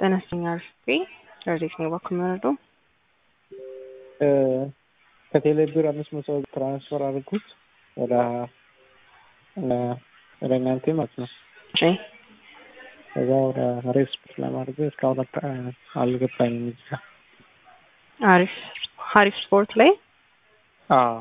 ጤና ይስጥልኝ አርፌ ረዴት ነው ባኩ የሚወረዱ ከቴሌ ብር አምስት መቶ ትራንስፈር አድርጉት ወደ ወደ እናንተ ማለት ነው። እሺ ከዛ ወደ ሬስፖርት ለማድረግ እስካሁን አልገባኝም። እዚህ ጋር አሪፍ ሀሪፍ ስፖርት ላይ አዎ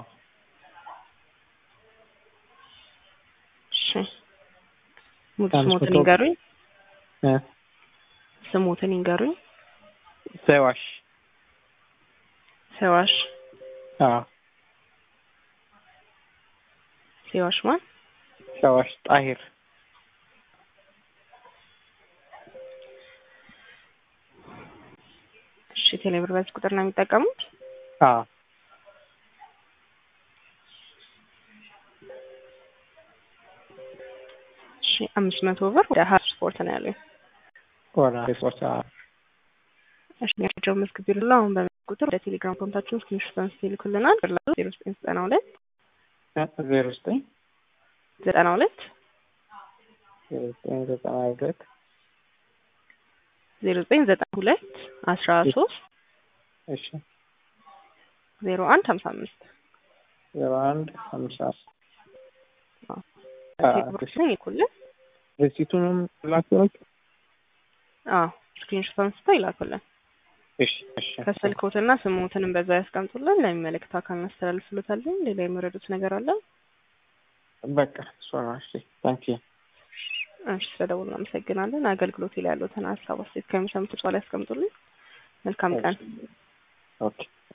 እሺ ሙሉ አምስት ስሞትን መቶ ይንገሩኝ እ ስሞትን ይንገሩኝ ሰዋሽ ሰዋሽ አዎ ሰዋሽ ማን ሰዋሽ ጣሂር እሺ ቴሌብር በዚህ ቁጥር ነው የሚጠቀሙት አዎ እሺ አምስት መቶ ብር ወደ ሀሪፍ ስፖርት ነው ያለኝ ወደ ሬስፖርት አዎ እሺ ያቸው መዝግብ ይሉላ አሁን በዚህ ቁጥር ወደ ቴሌግራም ኮንታክት ስክሪንሾት አንስቶ ይልኩልናል ብላሉ ዜሮ ዘጠኝ ዘጠና ሁለት ዜሮ ዘጠኝ ዘጠና ሁለት ዜሮ ዘጠኝ ዘጠና ሁለት ዜሮ ዘጠኝ ዘጠና ሁለት አስራ ሶስት እሺ ዜሮ አንድ ሀምሳ አምስት ዜሮ አንድ ሀምሳ ቴሌብሮችን ይልኩልን ሬሲቱንም ላኪሮች አዎ ስክሪንሾት አንስተው ይላኩልን እሺ እሺ ከስልኮትና ስሞትንም በዛ ያስቀምጡልን ለሚመለከት አካል እናስተላልፍሎታለን ሌላ የመረዱት ነገር አለ በቃ እሷ ነው እሺ ታንኪ እሺ ስለደውሉ አመሰግናለን አገልግሎት ላይ ያሉትን ሀሳብ አስተያየት ከሚሰሙት ላይ ያስቀምጡልን መልካም ቀን ኦኬ